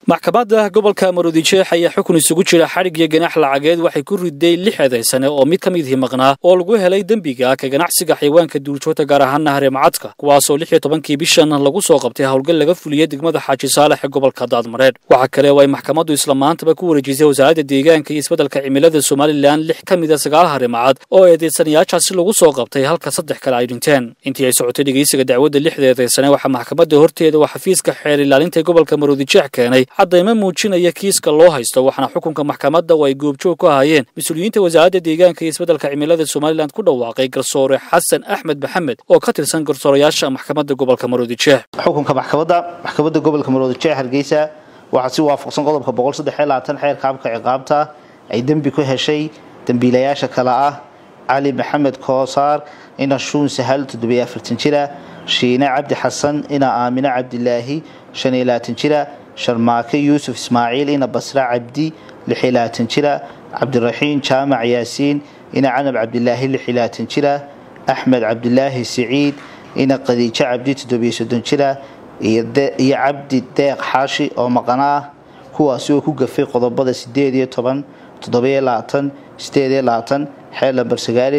maxkamadda gobolka maroodijeex ayaa xukun isugu jira xadhig iyo ganaax lacageed waxay ku riday lix eedaysane oo mid ka midihii maqnaa oo lagu helay dembiga ka ganacsiga xayawaanka duurjoogta gaar ahaana hareemacadka kuwaasoo lix iyo tobankii bishan lagu soo qabtay howlgal laga fuliyey degmada xaaji saalax ee gobolka daadmareedh waxaa kale oo ay maxkamaddu isla maantaba ku wareejisay wasaaradda deegaanka iyo isbeddelka cimilada somalilan lix ka mid a sagaal hareemacad oo eedaysanayaashaasi lagu soo qabtay halka saddex kale ay dhinteen intii ay socotay dhegeysiga dacwadda lixda eedaysane waxaa maxkamadda horteeda oo xafiiska xeer ilaalinta ee gobolka maroodijeex keenay caddaymo muujinaya kiiska loo haysto waxaana xukunka maxkamadda oo ay goobjoog ku ahaayeen mas-uuliyiinta wasaaradda deegaanka iyo isbeddelka cimilada somalilan ku dhawaaqay garsoore xasan axmed maxamed oo ka tirsan garsoorayaasha maxkamadda gobolka maroodijeex xukunka maxkamadda maxkamadda gobolka maroodijeex hargeysa waxaa si waafaqsan qodobka xeerka habka ciqaabta ay dembi ku heshay dembiilayaasha kale ah cali maxamed koosaar ina shuun sahal jira shiine cabdi xasan ina aamine cabdilaahi jira sharmaake yuusuf ismaaciil ina basra cabdi jira cabdiraxiin jaamac yaasiin ina canab cabdilaahi jira axmed cabdilaahi siciid ina qadiijo cabdi jira iyo cabdi deeq xaashi oo maqana ah kuwaasi oo ku gafay qodobada xeer lambar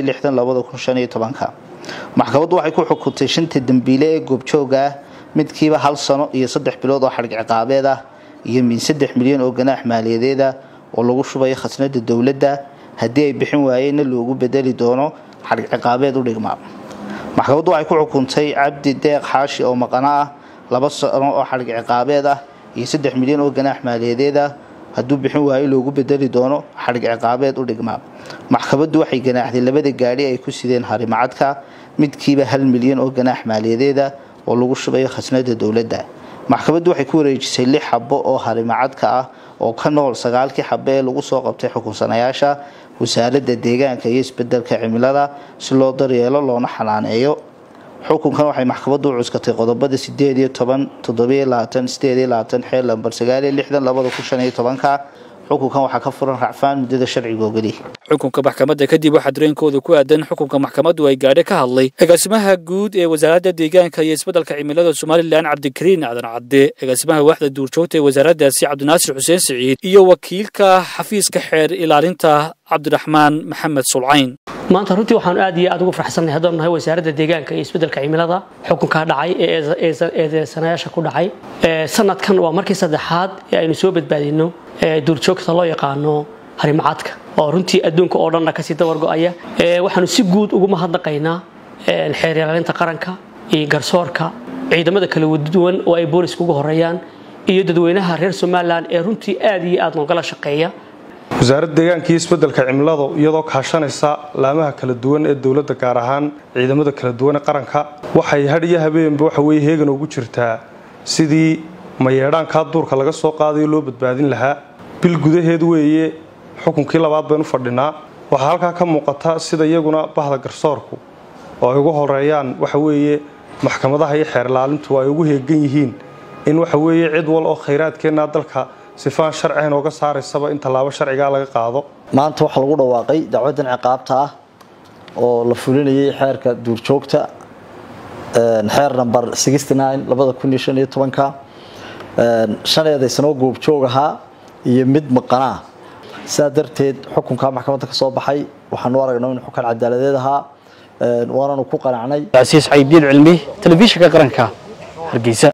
maxkamaddu waxay ku xukuntay shanta dembiile ee goobjooga ah midkiiba hal sano iyo saddex bilood oo xadhig ciqaabeed ah iyo min saddex milyan oo ganaax maaliyadeed ah oo lagu shubayo khasnada dowladda haddii ay bixin waayeenna loogu bedeli doono xadhig ciqaabeed u dhigmaa maxkamaddu waxay ku xukuntay cabdi deeq xaashi oo maqana ah laba sano oo xadhig ciqaabeed ah iyo saddex milyan oo ganaax maaliyadeed ah hadduu bixin waayo loogu bedeli doono xadhig ciqaabeed u dhigmaa maxkamaddu waxay ganaaxday labada gaadhi ay ku sideen harimacadka midkiiba hal milyan oo ganaax maaliyadeeda oo lagu shubayo khasnada dowladda maxkamaddu waxay ku wareejisay lix xabo oo harimacadka ah oo ka nool sagaalkii xabo ee lagu soo qabtay xukunsanayaasha wasaaradda deegaanka iyo isbedelka cimilada si loo daryeelo loona xanaaneeyo xukunkan waxay maxkamaddu u cuskatay qodobada sideed iyo toban toddobiyo labaatan sideed iyo labaatan xeer lambar sagaal iyo lixdan labada kun shan iyo tobanka xukunkan waxaa ka furan racfaan muddada sharciga ogoli xukunka maxkamadda kadib waxaa dareenkooda ku aadan xukunka maxkamaddu ay gaadhe ka hadlay agaasimaha guud ee wasaaradda deegaanka iyo isbeddelka cimilada somalilan cabdikariin aadan cadde agaasimaha waaxda duurjoogta ee wasaaraddaasi cabdinaasir xuseen siciid iyo wakiilka xafiiska xeer ilaalinta cabdiraxmaan maxamed sulcayn maanta runtii waxaan aad iyo aad ugu farxsannahay haddaan nahay wasaaradda deegaanka iyo isbeddelka cimilada xukunkaa dhacay ee eedeysanayaasha ku dhacay sanadkan waa markii saddexaad ee aynu soo badbaadino duurjoogta loo yaqaano harimacadka oo runtii adduunka oo dhanna kasii dabar go-aya waxaanu si guud ugu mahadnaqaynaa xeer ilaalinta qaranka iyo garsoorka ciidamada kala duwan oo ay booliska ugu horeeyaan iyo dadweynaha reer somalilan ee runtii aad iyo aad noogala shaqeeya wasaaradda deegaanka iyo isbeddelka cimiladu iyadoo kaashanaysa laamaha kala duwan ee dowladda gaar ahaan ciidamada kala duwan ee qaranka waxay had iyo habeenba waxa weye heegan ugu jirtaa sidii mayeedhaankaa duurka laga soo qaadayo loo badbaadin lahaa bil gudaheed weeye xukunkii labaad baynu fadhinaa waxaa halkaa ka muuqata sida iyaguna bahda garsoorku oo ay ugu horeeyaan waxa weeye maxkamadaha iyo xeer ilaalintu ay ugu heegan yihiin in waxa weeye cid wal oo khayraadkeennaa dalka sifaan sharcihan ooga saaraysaba in tallaabo sharcigaa laga qaado maanta waxaa lagu dhawaaqay dacwaddan ciqaabta ah oo la fulinayay xeerka duurjoogta xeer namber ka shan eedaysanoo goobjoog ahaa iyo mid maqanaa sidaa darteed xukunkaa maxkamadda ka soo baxay waxaanu aragnaa in xukan cadaaladeed ahaa waananu ku qanacnay casiis caydiin cilmi telefishinka qaranka hargeysa